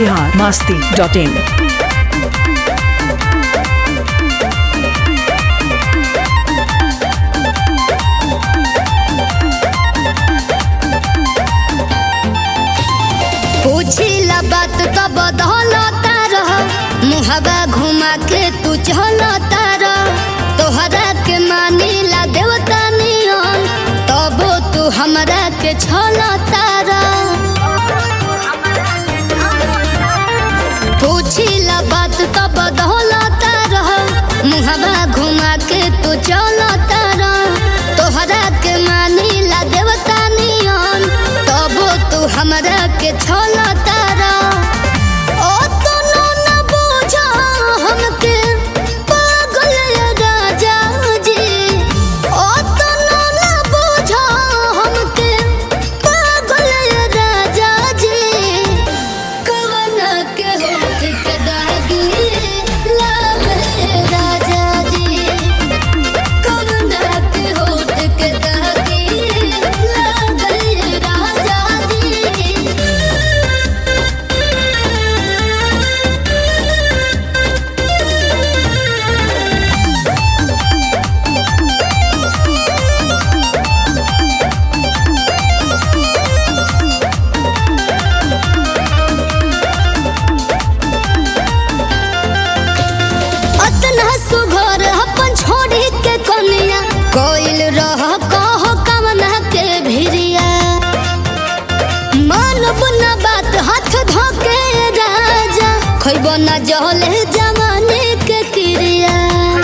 Bihar Masti dot in पूछिला बात तो बदलता रह मुहबा घुमा के तू चलता रह तोहरा के मानीला देवता नियन तबो तू हमरा के छलता रह पूछिला बात तो बदलता रह मुहबा घुमा के तू चलता रह तोहरा के मानीला देवता नियन तबो तू हमरा के छलता रह ओ तनो न बुझा हमके पागल राजा जी ओ तनो न बुझा हमके पागल राजा जी कवन के होठ के दागी लागे राजा जी कवन के होठ के दागी लागे राजा जी अतना सुघर अपन छोड़ी के कनिया कोइल रह कह कमना के भिरिया मानब न बात हाथ धोके राजा खैब न जहले जमाने के क्रिया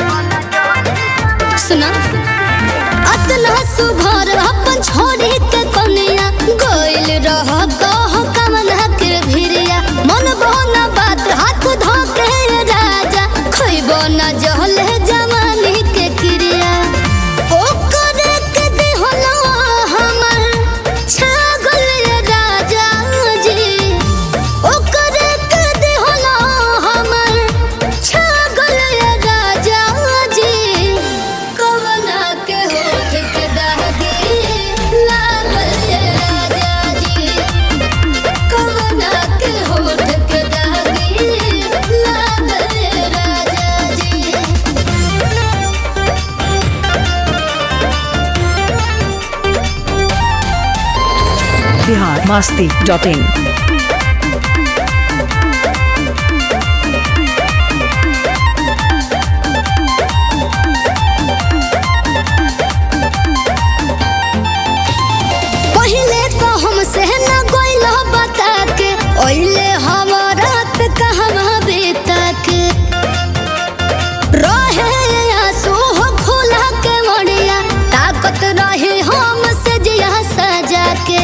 सुना अतना सुघर अपन छोड़ी के कनिया गोइल रह कह कमना के भिरिया मन बहना बात हाथ धोके राजा खैब न जहले जवानी के क्रिया ओ करे के दिहलो हमर छागल राजा जी ओ करे के दिहलो हमर छागल राजा जी कवना के होठ के दागी लागल राजा जी कवना के होठ के दागी लागल राजा जी बिहार मस्ती डॉट इन पहिले तो हमसे न गोइल बता के ओइले हमारा कहवा बेता के रहे आंसू हो खुला के मड़िया ताकत रहे हमसे जिया सजा के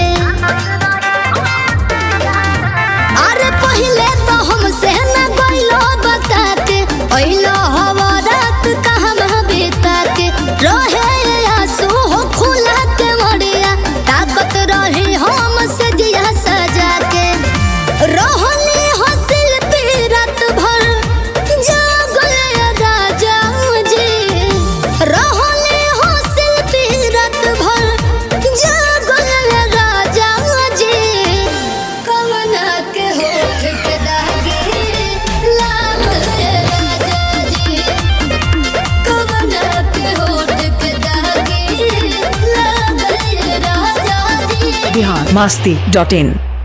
अरे पहिले तो हमसे न गोइल बता के ओइले हमारा कहवा बेता के रहे आंसू हो खुला के मड़िया ताकत रहे हमसे जिया सजा के रहली हसिल पीरत भर जागल राजा जी रहली हसिल पीरत भर जागल राजा जी कवना के होठ के दागी लागल राजा जी कवना के होठ के दागी लागल राजा जी बिहार मस्ती डॉट इन